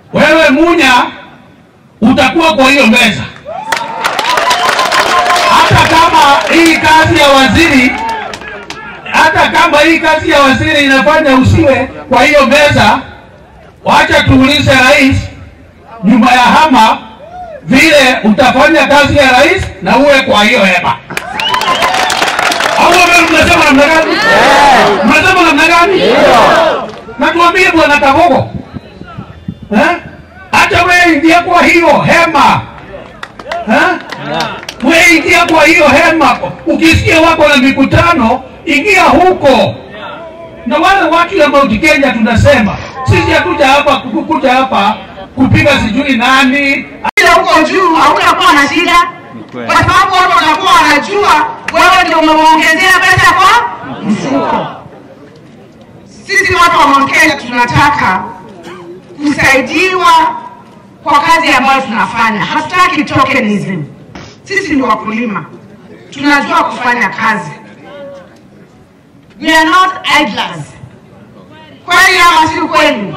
wewe Munya utakuwa kwa hiyo meza, hata kama hii kazi ya waziri, hata kama hii kazi ya waziri inafanya usiwe kwa hiyo meza, wacha tuulize rais nyuma ya hama vile utafanya kazi ya rais na uwe kwa hiyo hema. Au wewe mnasema namna gani? Mnasema namna gani? Na tuambie bwana Kagogo, eh? Hata wewe ingia kwa hiyo hema eh? Wewe ingia kwa hiyo hema, ukisikia wako na mikutano, ingia huko. Na wale watu ya Mount Kenya tunasema sisi hatuja hapa kukuja hapa kupiga sijui nani Ila huko juu hautakuwa na shida, kwa sababu watu watakuwa wanajua wewe ndio umewaongezea pesa kwa mfuko. Sisi watu wa Mount Kenya tunataka kusaidiwa kwa kazi ambayo tunafanya, hatutaki tokenism. Sisi ni wakulima, tunajua kufanya kazi. We are not idlers. Kweli ama si kweli?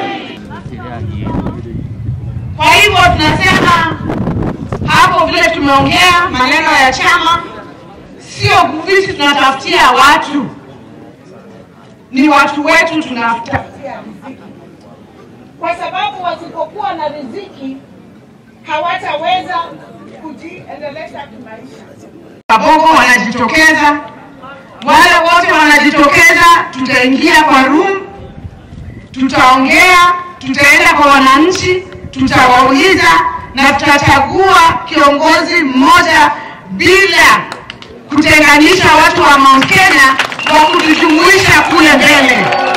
Kwa hivyo tunasema hapo vile tumeongea maneno ya chama, sio visi tunatafutia watu, ni watu wetu tunatafutia riziki. kwa sababu wasipokuwa na riziki hawataweza kujiendeleza kimaisha. Kabogo wanajitokeza, wale wote wanajitokeza, tutaingia kwa room, tutaongea, tutaenda kwa wananchi, tutawauliza na tutachagua kiongozi mmoja bila kutenganisha watu wa Mount Kenya wa kutujumuisha kule mbele,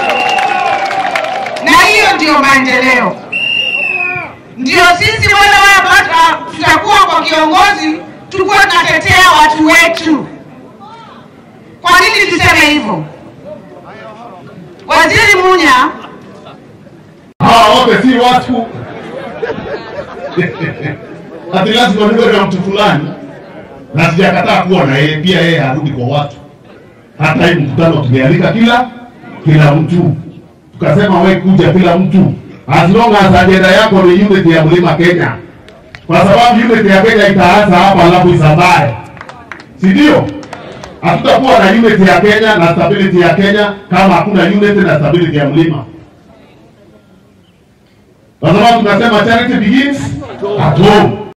na hiyo ndio maendeleo. Ndio sisi wale wale tutakuwa kwa kiongozi, tukuwa tunatetea watu wetu. Kwa nini tuseme hivyo? Waziri Munya hawa wote si watu ati lazima niwe na mtu fulani, na sijakataa kuwa na yeye pia, yeye arudi kwa watu. Hata hii mkutano tumealika kila kila mtu, tukasema we kuja kila mtu, as long as ajenda yako ni unity ya mlima Kenya, kwa sababu unity ya Kenya itaanza hapa alafu isambae, si ndio? Hatutakuwa na unity ya Kenya na stability ya Kenya kama hakuna unity na stability ya mlima kwa sababu tunasema charity begins at home.